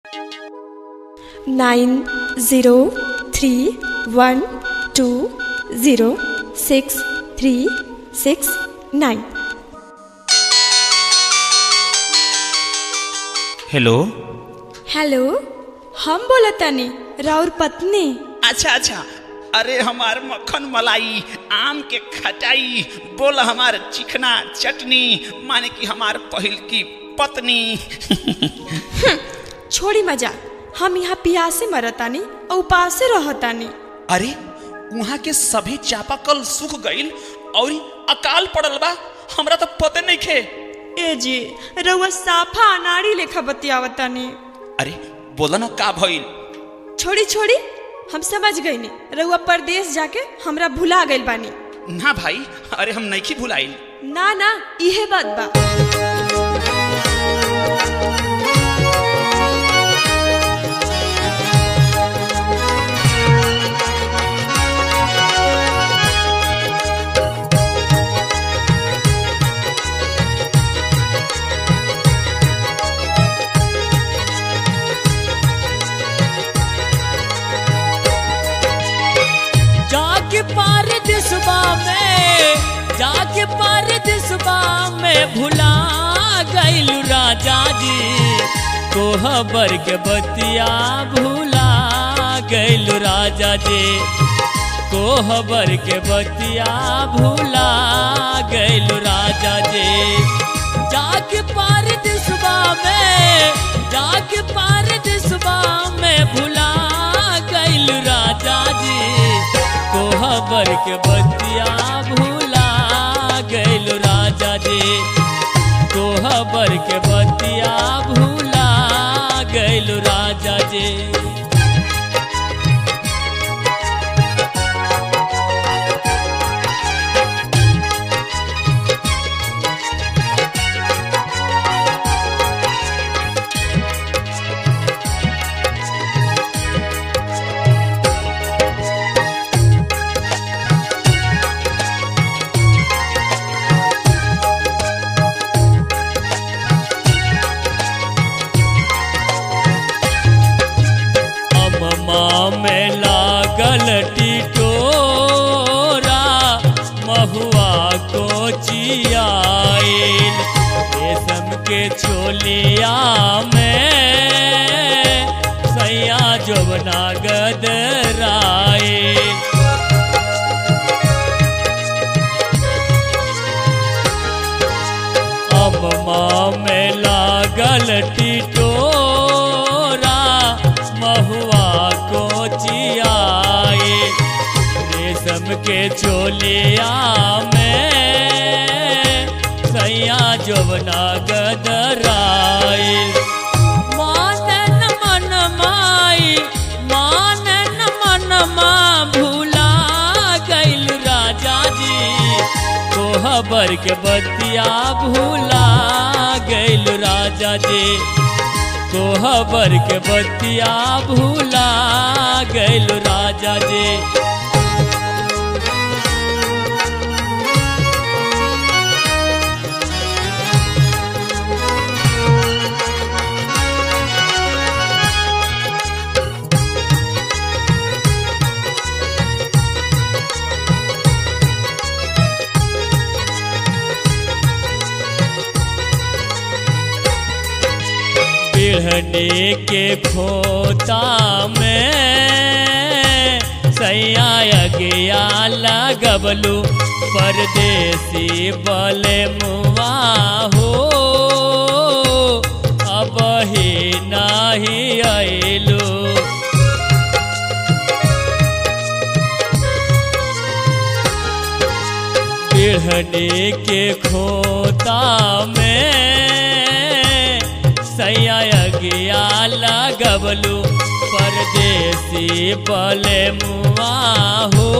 nine zero three one two zero six three six nine hello hello हम बोलतानी राउर पत्नी अच्छा अच्छा अरे हमार मक्खन मलाई आम के खटाई बोल हमार चिकना चटनी माने कि हमार पहिल की पत्नी छोड़ी मजा हम यहाँ पियासे मरतानी और उपासे रहतानी अरे वहाँ के सभी चापाकल सूख गईल और अकाल पड़ल बा हमरा तो पते नहीं खे ए जी रउआ साफा अनाड़ी लेखा बतियावतानी अरे बोला ना का भइल छोड़ी छोड़ी हम समझ गईनी रउआ परदेश जाके हमरा भुला गइल बानी ना भाई अरे हम नहीं भुलाइल ना ना इहे बात बा जाके पार दिसबा में जाके पार दिसबा में भुला गइल राजा जी कोहबर के बतिया भुला गइल राजा जी कोहबर के बतिया भुला गइल राजा जी जाके पार दिसबा में जाके पार दिसबा में भुला गइल राजा जी कोहबर के बतिया भूला गइल राजा जी कोहबर के बतिया भूला गइल राजा जी अम्मा में लागल टिटोरा महुआ को चियाइल रेशम के छोलिया में सैया जोबना गदराइल अम्मा में लागल टिटोरा महुआ को चियाए रेशम के चोलिया में सैया जोबना गदराए मानन मन माई मानन मन मा भूला गइल राजा जी कोहबर के बतिया भूला गइल राजा जी कोहबर के बतिया भूला गइल राजा जी बिढ़ने के खोता में सैया गया लगबलू परदेसी बले मुआ हो अब ही नाही अइलू बिढ़ने के खोता में सैया गया लगबलू परदेसी बले मुआ हो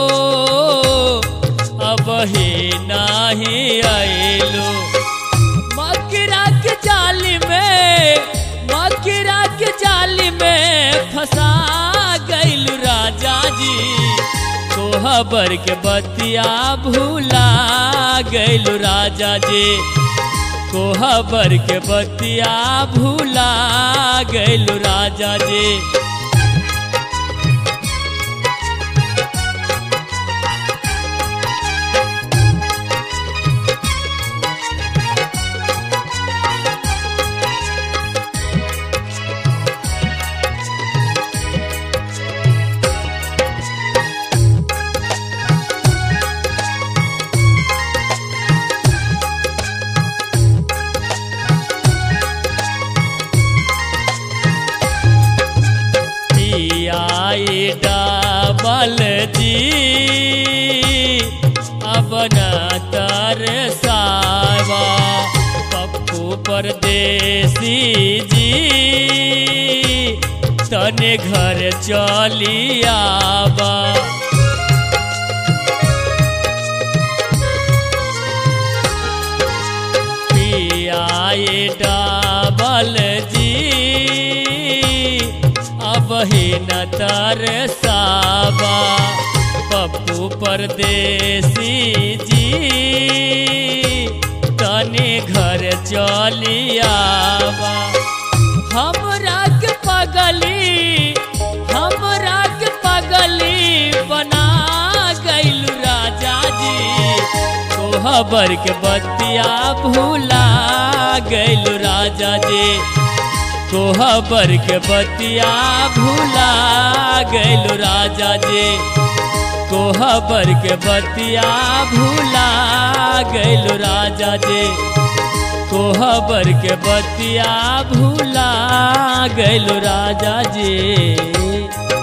अब ही नाही अइलू मकरा के जाली में मकरा के जाली में फंसा गइल राजा जी कोहबर के बतिया भूला गइल राजा जी कोहबर के बतिया भूला गैलू राजा जी पियाई डबल जी अब न तरसावा पप्पू परदेसी जी तने घर चली आवा पियाई डबल जी अब ही न तरसावा पप्पू परदेसी जी तने घर चलियावा हमरा के पगली हमरा के पगली बना गइलू राजा जी कोहबर के बतिया भूला गइलू राजा जी कोहबर के बतिया भूला गइलू राजा जी कोहबर के बतिया भूला गइलू राजा जी कोहबर के बतिया भूला गइलू राजा जी